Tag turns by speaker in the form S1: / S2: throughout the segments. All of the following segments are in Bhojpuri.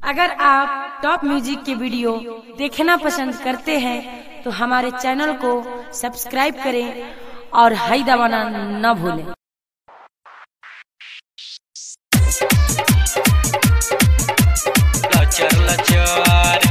S1: अगर आप टॉप म्यूजिक के वीडियो देखना पसंद करते हैं तो हमारे चैनल को सब्सक्राइब करें और हाई दबाना न भूलें
S2: लचर लचर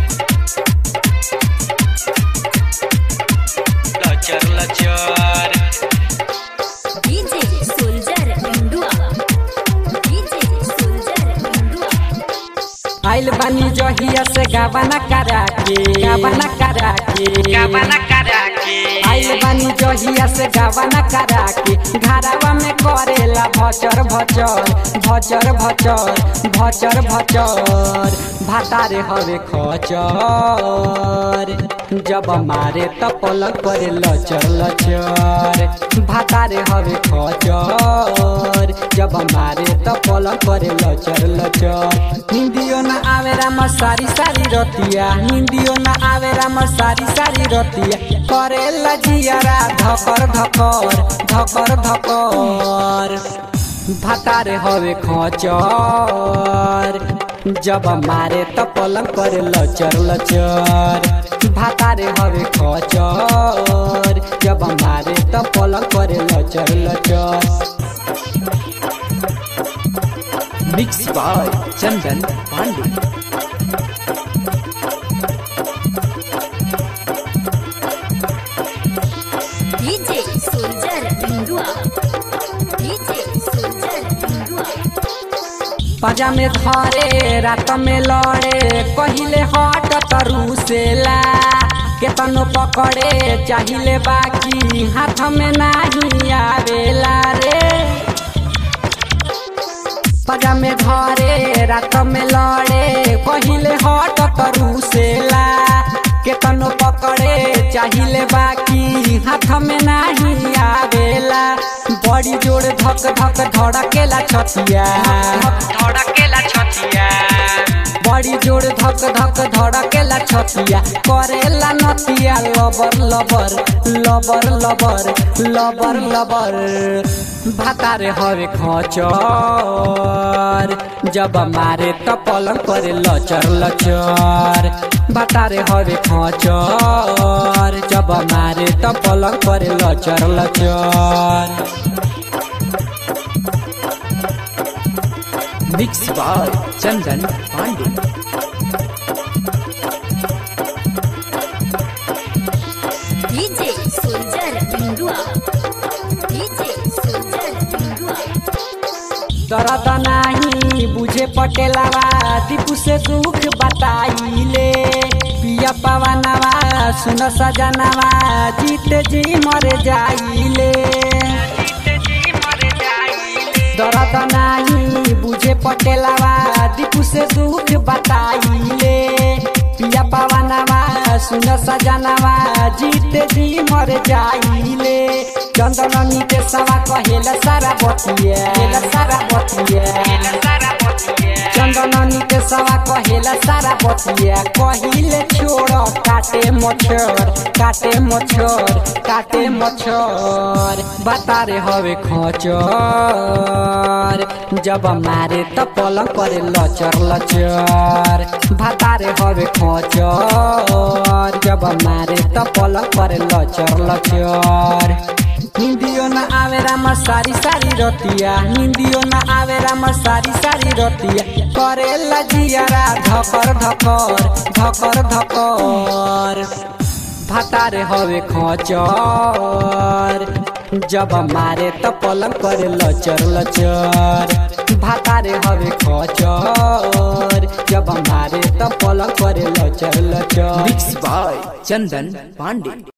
S2: लचर लचर
S3: DJ Soldier Indua DJ Soldier Indua
S4: आइल बानी जहिया से गावाना करा के गावाना करा के गावाना करा के आइल बानी जहिया से गावाना करा के घरावा में करेला भचर भचर भचर भचर भचर भचर भातारे हवे खचर जब मारे त पलक करे लचर लचर भातारे हवे खचर जब मारे त पलक करे लचर लचर निंदियो न आवे राम सारी सारी रतिया निंदियो न आवे राम सारी सारी रतिया करे लजियारा धकर धकर धकर धकर भातारे हवे खचर जब मारे त पलंग करे लचर लचर भातारे हवे खचर जब मारे त पलंग करे लचर लचर mix by Chandan Pandey
S3: DJ Soldier Indua DJ Soldier Indua
S4: पाजा में धरे रात में लड़े कहिले हट तरुसेला केतनो पकड़े चाहिले बाकी हाथ में नाही आवेला रे पाजा में धरे रात में लड़े कहिले हट तरुसेला केतनो पकड़े चाहिले बाकी हाथ में नाही आवेला बड़ी जोड़ धक धक धड़केला छतिया धड़केला छतिया बड़ी जोड़ धक धक धड़केला छतिया करेला नतिया लबर लबर लबर लबर लबर लबर भातारे हवे खचर जब मारे त पलंग करे लचर लचर भातारे हवे खचर जब मारे त पलंग करे लचर लचर mix by Chandan Pandey
S3: DJ Soldier Indua DJ Soldier Indua
S4: दर्द नाही बुझे पटेलावा दीपू से दुख बताइले पिया पवनवा सुन सजनवा जीत जी मर जाइले दर्द नाही बुझे पटेलावा दीपू से दुख बताइले पिया पवनवा सुन सजनवा जीत जी मर जाइले चंदन नीते सवा कहेला सारा बतिया सारा बतिया चंदन नीते सवा कहेला सारा बतिया कहिले छोड़ काटे मच्छर काटे मच्छर काटे मच्छर बतारे हवे खचर जब मारे त पलंग करे लचर लचर भातारे हवे खचर जब मारे त पलंग करे लचर लचर निंदियो न आवे राम सारी सारी रतिया निंदियो न आवे राम सारी सारी रतिया करे लजियारा धकर धकर धकर धकर भातारे हवे खचर जब मारे त पलंग करे लचर लचर भातारे हवे खचर जब मारे त पलंग करे लचर लचर
S5: मिक्स बाय चंदन पांडे